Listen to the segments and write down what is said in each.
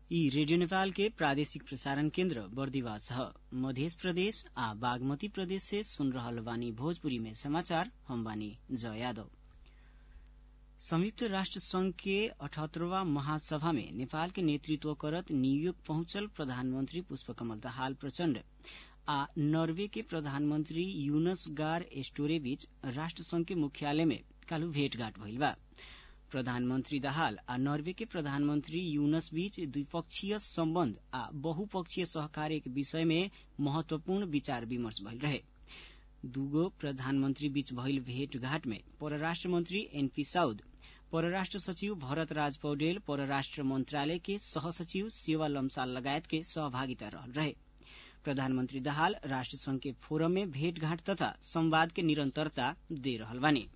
यी रेडियो नेपाल के प्रादेशिक प्रसारण केन्द्र बर्दिवा छ मध्य प्रदेश आ बागमती प्रदेश से सुन रहल बानी भोजपुरी में समाचार हम बानी जय यादव संयुक्त राष्ट्र संघ के अठहत्तरवा महासभा में नेपाल के नेतृत्व करत न्यूयोर्क पहुंचल प्रधानमंत्री पुष्पकमल दाहाल प्रचण्ड आ नर्वे के प्रधानमंत्री यूनस गार एस्टोरे बीच राष्ट्र संघ के मुख्यालय में काल्हि भेटघाट भइल बा प्रधानमंत्री दाहाल आ नर्वे के प्रधानमंत्री यूनस बीच द्विपक्षीय सम्बन्ध आ बहुपक्षीय सहकार्य के विषय में महत्वपूर्ण विचार विमर्श भइल रहे दूगो प्रधानमंत्री बीच भइल भेटघाट में परराष्ट्र मंत्री एनपी साउद परराष्ट्र सचिव भरत राज पौडेल परराष्ट्र मंत्रालय के सहसचिव सेवा लम्साल लगायत के सहभागिता रहल रहे प्रधानमंत्री दाहाल राष्ट्र संघ के फोरम में भेटघाट तथा संवाद के निरंतरता दे रहल बानी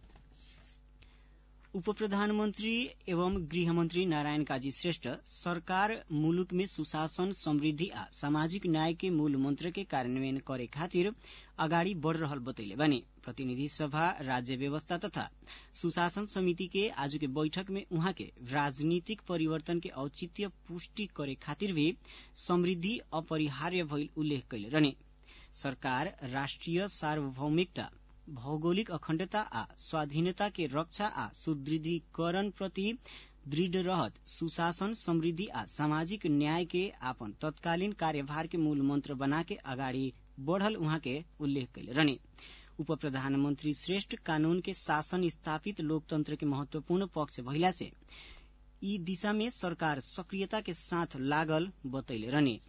उप प्रधानमन्त्री एवं गृहमन्त्री नारायण काजी श्रेष्ठ सरकार मुलुक में सुशासन समृद्धि आ सामाजिक न्याय के मूल मंत्र के कार्यान्वयन करे खातिर अगाडि बढ़ रहल बतैले बानी प्रतिनिधि सभा राज्य व्यवस्था तथा सुशासन समिति के आज के बैठक में उहाँ के राजनीतिक परिवर्तन के औचित्य पुष्टि करे खातिर भी समृद्धि अपरिहार्य भइल उल्लेख कैले रहने सरकार राष्ट्रिय सार्वभौमिकता भौगोलिक अखण्डता आ स्वाधीनता के रक्षा आ सुदृढीकरण प्रति दृढ़ रहत सुशासन समृद्धि आ सामाजिक न्याय के आपन तत्कालीन कार्यभार के मूल मंत्र बना के अगाडि बढ़ल उहाँ के उल्लेख कैले रहने उप प्रधानमन्त्री श्रेष्ठ कानून के शासन स्थापित लोकतंत्र के महत्वपूर्ण पक्ष भइला से यी दिशा में सरकार सक्रियता के साथ लागल बतैले रहने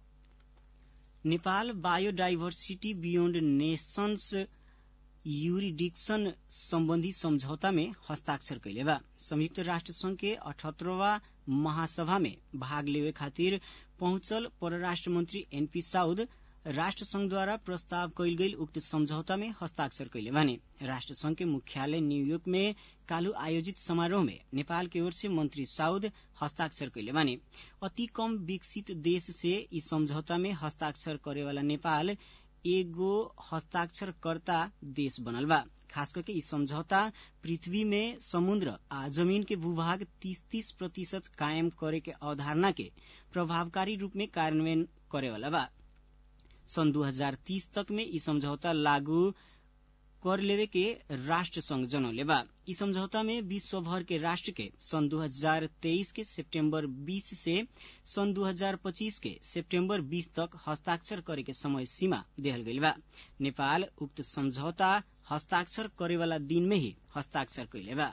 Nepal biodiversity beyond nations jurisdiction सम्बन्धी सम्झौता में हस्ताक्षर कैले बा संयुक्त राष्ट्र संघ के अठहत्तरवा महासभा में भाग लेवे खातिर पहुंचल परराष्ट्र मंत्री एनपी साउद राष्ट्र संघद्वारा प्रस्ताव कैल गई उक्त सम्झौता में हस्ताक्षर कैले बाने राष्ट्र संघ के मुख्यालय न्यूयोर्क में काल्हि आयोजित समारोह में नेपाल की ओर से मंत्री साउद हस्ताक्षर कैले बाने अति कम विकसित देश से ई सम्झौता में हस्ताक्षर करेवाला नेपाल एगो हस्ताक्षरकर्ता देश बनल बा खास करके ई समझौता पृथ्वी में समुद्र आ जमीन के भूभाग तीस तीस प्रतिशत कायम करे के अवधारणा के प्रभावकारी रूप में कार्यान्वयन करेवाला बा सन 2030 तक में ई समझौता लागू कर लेवे के राष्ट्र संघ जनौले बा ई समझौता में विश्व भर के राष्ट्र के सन 2023 के सितंबर 20 से सन 2025 के सितंबर 20 तक हस्ताक्षर करे के समय सीमा देहल गईल बा नेपाल उक्त समझौता हस्ताक्षर करे वाला दिन में ही हस्ताक्षर कैले बा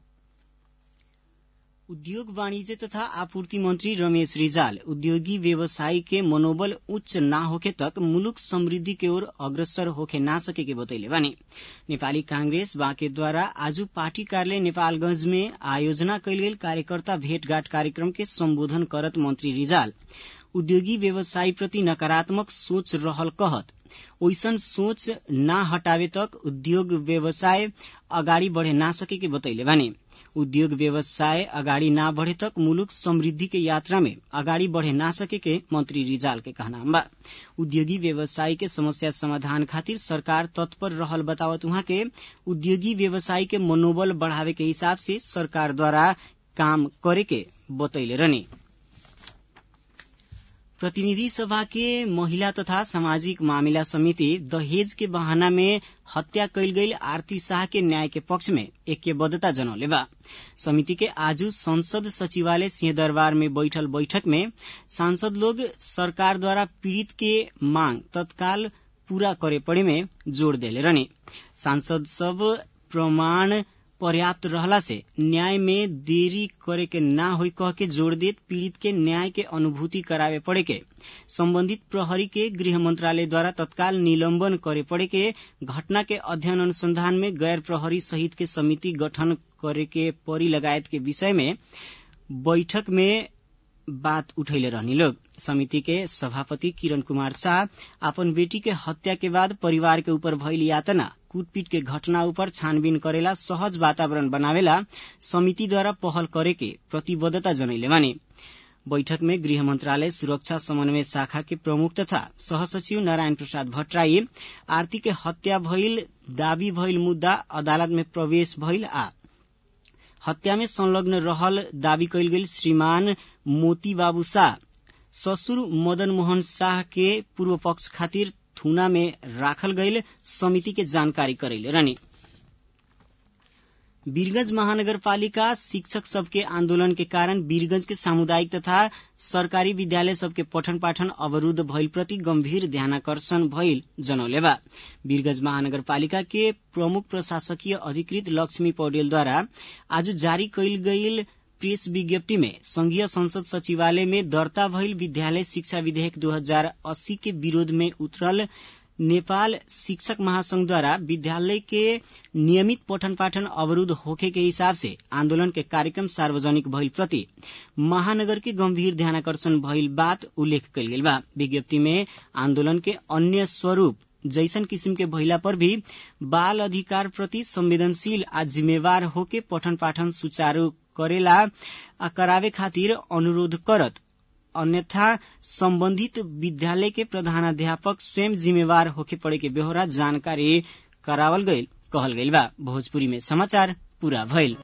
उद्योग वाणिज्य तथा आपूर्ति मंत्री रमेश रिजाल उद्योगी व्यवसायी के मनोबल उच्च ना होखे तक मुलुक समृद्धि के ओर अग्रसर होखे ना सके के बतैले बानी नेपाली कांग्रेस बाँकेद्वारा आज पार्टी कार्यालय नेपालगंज में आयोजना कैल गेल कार्यकर्ता भेटघाट कार्यक्रम के सम्बोधन करत मंत्री रिजाल उद्योगी व्यवसायी प्रति नकारात्मक सोच रहल कहत ओइसन सोच ना हटावे तक उद्योग व्यवसाय अगाडि बढ़े ना सके के बतैले बानी उद्योग व्यवसाय अगाडि ना बढ़े तक मुलुक समृद्धि के यात्रा में अगाडि बढ़े ना सके के मंत्री रिजाल के कहना बा उद्योगी व्यवसायी के समस्या समाधान खातिर सरकार तत्पर रहल बतावत उहाँ के उद्योगी व्यवसायी के मनोबल बढ़ावे के हिसाब से सरकार द्वारा काम करे के बतैले रहने प्रतिनिधि सभा के महिला तथा सामाजिक मामिला समिति दहेज के बहाना में हत्या कैल गई आरती शाह के न्याय के पक्ष में ऐक्यबद्धता जनौले बा समिति के आज संसद सचिवालय सिंहदरबार में बैठल बैठक में सांसद लोग सरकार द्वारा पीड़ित के मांग तत्काल पूरा करे पड़े में जोड़ देले रहने सांसद सब प्रमाण पर्याप्त रहला से न्याय में देरी करे के ना होई कह के जोड़ देत पीड़ित के न्याय के अनुभूति करावे पड़े के संबंधित प्रहरी के गृह मंत्रालय द्वारा तत्काल निलंबन करे पड़े के घटना के अध्ययन अनुसंधान में गैर प्रहरी सहित के समिति गठन करे के परी लगायत के विषय में बैठक में बात उठैले रहनी लोग समिति के सभापति किरण कुमार शाह अपन बेटी के हत्या के बाद परिवार के ऊपर भइल यातना कूटपीट के घटना ऊपर छानबीन करेला सहज वातावरण बनावेला समिति द्वारा पहल करे के प्रतिबद्धता जनैले माने बैठक में गृह मंत्रालय सुरक्षा समन्वय शाखा के प्रमुख तथा सहसचिव नारायण प्रसाद भट्टराई आरती के हत्या भइल दावी भइल मुद्दा अदालत में प्रवेश भइल आ हत्या में संलग्न रहल दावी कैल गेल श्रीमान मोती बाबू शाह ससुर मदन मोहन शाह के पूर्व पक्ष खातिर थुना में राखल गईल समिति के जानकारी करैले रहनी वीरगंज महानगरपालिका शिक्षक सबके आंदोलन के कारण वीरगंज के सामुदायिक तथा सरकारी विद्यालय सबके पठन पाठन अवरूद्ध भइल प्रति गंभीर ध्यानाकर्षण भइल जनौले बा वीरगंज महानगरपालिका के प्रमुख प्रशासकीय अधिकृत लक्ष्मी पौडेलद्वारा आज जारी कैल गईल प्रेस विज्ञप्ति में संघीय संसद सचिवालय में दर्ता भइल विद्यालय शिक्षा विधेयक 2080 के विरोध में उतरल नेपाल शिक्षक महासंघद्वारा विद्यालय के नियमित पठन पाठन अवरूद्ध होखे के हिसाब से आंदोलन के कार्यक्रम सार्वजनिक भइल प्रति महानगर के गंभीर ध्यानाकर्षण भइल बात उल्लेख कल गेल बा विज्ञप्ति में आंदोलन के अन्य स्वरूप जैसन किसिम के भइला पर भी बाल अधिकार प्रति संवेदनशील आ जिम्मेवार होके पठन पाठन सुचारू करेला आ करावे खातिर अनुरोध करत अन्यथा सम्बन्धित विद्यालय के प्रधानाध्यापक स्वयं जिम्मेवार होके पड़े के बेहोरा जानकारी करावल गईल कहल गईल बा भोजपुरी में समाचार पूरा भइल